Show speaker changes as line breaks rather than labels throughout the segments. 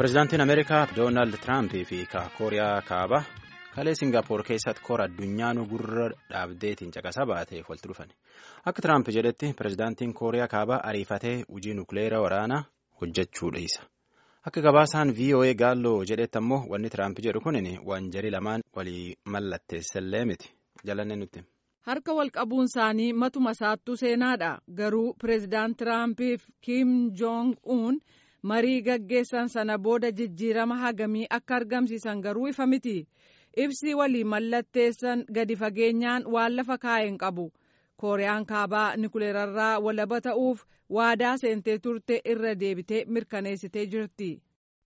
Pireezidaantiin Ameerikaa Doonaald Tiraampii fi Kooriyaa Kaabaa kalee Singaappoor keessatti kora addunyaanuu gurra dhaabdeetiin caqasaa baateef walitti dhufan. Akka Tiraamp jedhetti pireezidaantiin Kooriyaa Kaabaa ariifatee hojii nukleeraa waraanaa hojjechuu dhiisa. Akka gabaasaan VOA Gaalloo jedhetti ammoo wanni Tiraamp jedhu kunin waan jarii lamaan walii mallatteessallee miti. Jalanne nutti.
Harka wal qabuun isaanii matuma isaattuu seenaadha. Garuu pireezidaant Tiraampiif Kim Joong Un marii gaggeessan sana booda jijjiirama hagamii akka argamsiisan garuu ifa miti. Ibsi walii mallatteessan gadi fageenyaan waan lafa kaa'een qabu. Kooriyaan kaabaa nikuleerarraa walaba ta'uuf waadaa seentee turte irra deebitee mirkaneessitee jirti.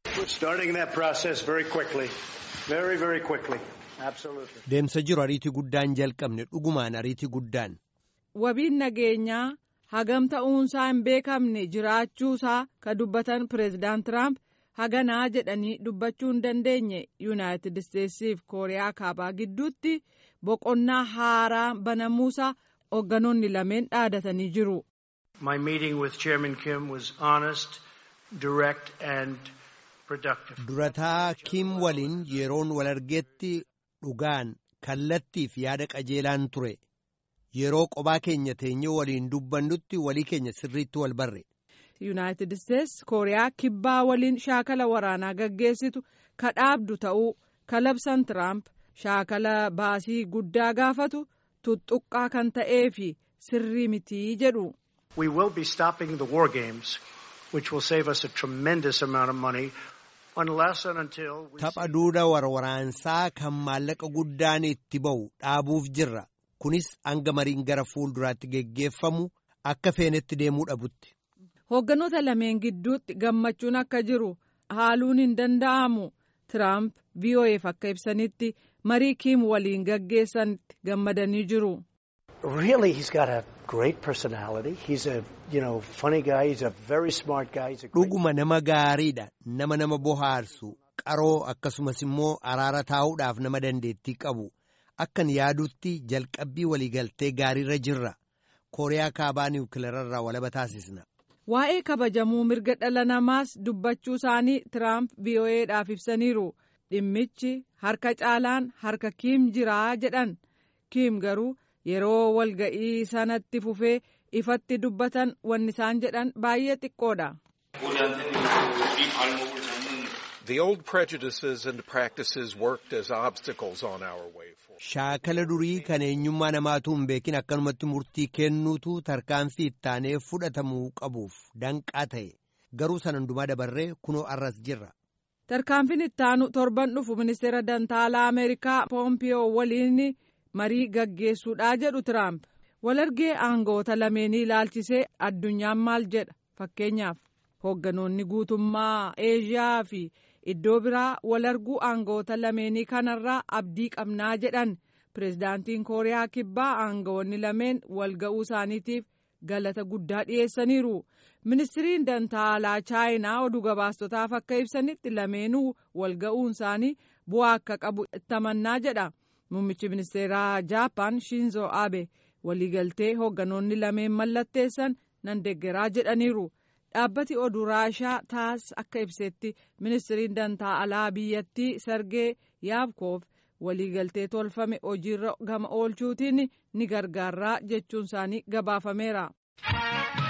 Deemsa jiru ariitii guddaan jalqabne dhugumaan ariitii guddaan.
Wabiin nageenyaa hagam ta'uunsaa hin beekamne jiraachuusaa ka dubbatan pireezidaant Tiraamp haganaa jedhanii dubbachuu hin dandeenye yuunaayitid isteetsiif kooriyaa kaabaa gidduutti boqonnaa haaraa banamuusaa hoogganoonni lameen dhaadatanii jiru.
My meeting with Chairman Kim was honest, direct and productive.
Durataa Kim waliin yeroon wal argeetti dhugaan kallattiif yaada qajeelaan ture. Yeroo qobaa keenya teenyee waliin dubbannutti walii keenya sirriitti wal barre.
Yuunaayitid Isteets Kooriyaa kibbaa waliin shaakala waraanaa gaggeessitu ka dhaabdu ta'uu kalabsan Tiraamp shaakala baasii guddaa gaafatu tuttuqqaa kan ta'ee fi sirrii mitii jedhu.
We will be stopping the war games, which will save us a tremendous amount of money, unless and until we
Tapha duuda warwaraansaa kan maallaqa guddaan itti ba'u dhaabuuf jirra. Kunis hanga mariin gara fuulduraatti geggeeffamu akka feenetti deemuu dhabutti.
Hoogganoota lameen gidduutti gammachuun akka jiru haaluun hin danda'amu. Tiraamp VOA'f akka ibsanitti marii Kiim waliin gaggeessanitti gammadanii jiru.
Really, he's got a great personality. He's a, you know, funny guy. He's a very smart guy. He's a great...
Dhuguma nama gaariidha. Nama nama bohaarsu. Qaroo akkasumas immoo araara taa'uudhaaf nama dandeettii qabu. Akkan yaadutti jalqabbii waliigaltee gaariirra jirra. Kooriyaa kaabaa niwukileerarraa walaba taasisna.
Waa'ee kabajamuu mirga dhala namaas dubbachuu isaanii Tiraamp VOA'dhaaf ibsaniiru. Dhimmichi harka caalaan harka Kiim jiraa jedhan. Kiim garuu yeroo walga'ii sanatti fufee ifatti dubbatan wanni isaan jedhan baay'ee xiqqoodha.
The old prejudices and practices worked as obstacles on our way forward.
Shaakala durii kan eenyummaa namaatu hin beekin akkanumatti murtii kennuutu tarkaanfii ittaanee fudhatamuu qabuuf danqaa ta'e garuu sana hundumaa dabarree kunoo arras jirra.
Tarkaanfiin ittaanu torban dhufu ministeera dantaalaa Ameerikaa Poompiyoo waliin marii gaggeessuudhaa jedhu Tiraamp. Walargee aangoota lameenii ilaalchisee addunyaan maal jedha fakkeenyaaf hoogganoonni guutummaa Eeshiyaa fi iddoo biraa walarguu aangoota lameenii kanarraa abdii qabnaa jedhan pireezidaantiin Kooriyaa kibbaa aangoonni lameen walga'uu isaaniitiif galata guddaa dhiyeessaniiru. Ministiriin dantaalaa chaayinaa oduu gabaastotaaf akka ibsanitti lameenuu walga'uun isaanii bu'aa akka qabu itti jedha. Muummichi ministeeraa Jaappaan Shinzo Abe waliigaltee hoogganoonni lameen mallatteessan nan deeggaraa jedhaniiru. Dhaabbati oduu Raashaa taas akka ibsetti ministiriin dantaa alaa biyyattii Sergee Yaabkoof waliigaltee tolfame hojiirra gama oolchuutiin ni gargaaraa jechuun isaanii gabaafameera.